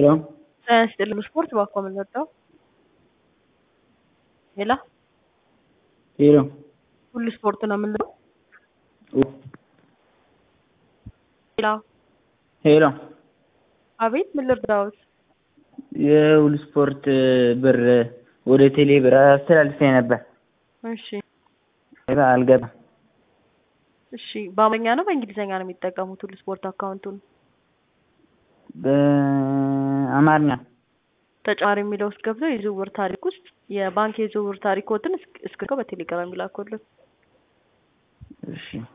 ሄሎ ጤና ይስጥልኝ ስፖርት እባክዎ ምን ልርዳዎ? ሄሎ ሄሎ ሁሉ ስፖርት ነው ምን ልርዳዎ? ሄሎ ሄሎ አቤት ምን ልርዳዎት? የሁሉ ስፖርት ብር ወደ ቴሌ ብር አስተላልፌ ነበር እሺ አልገባም እሺ በአማርኛ ነው በእንግሊዘኛ ነው የሚጠቀሙት ሁሉ ስፖርት አካውንቱን? በአማርኛ ተጨማሪ የሚለው ውስጥ ገብተው የዝውውር ታሪክ ውስጥ የባንክ የዝውውር ታሪክዎትን እስክሪብቶ በቴሌግራም ይላኩልን እሺ